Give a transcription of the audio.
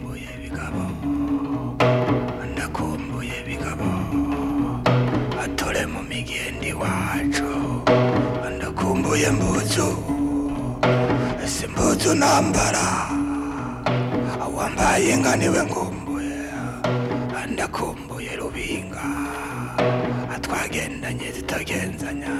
bigabo ndakumbuye bigabo atore mu migende iwacu ndakumbuye mbuzu ese mbuzu nambara wambaye inka niwe ngumbuye ndakumbuye rubinga twagendanye zitagenzanya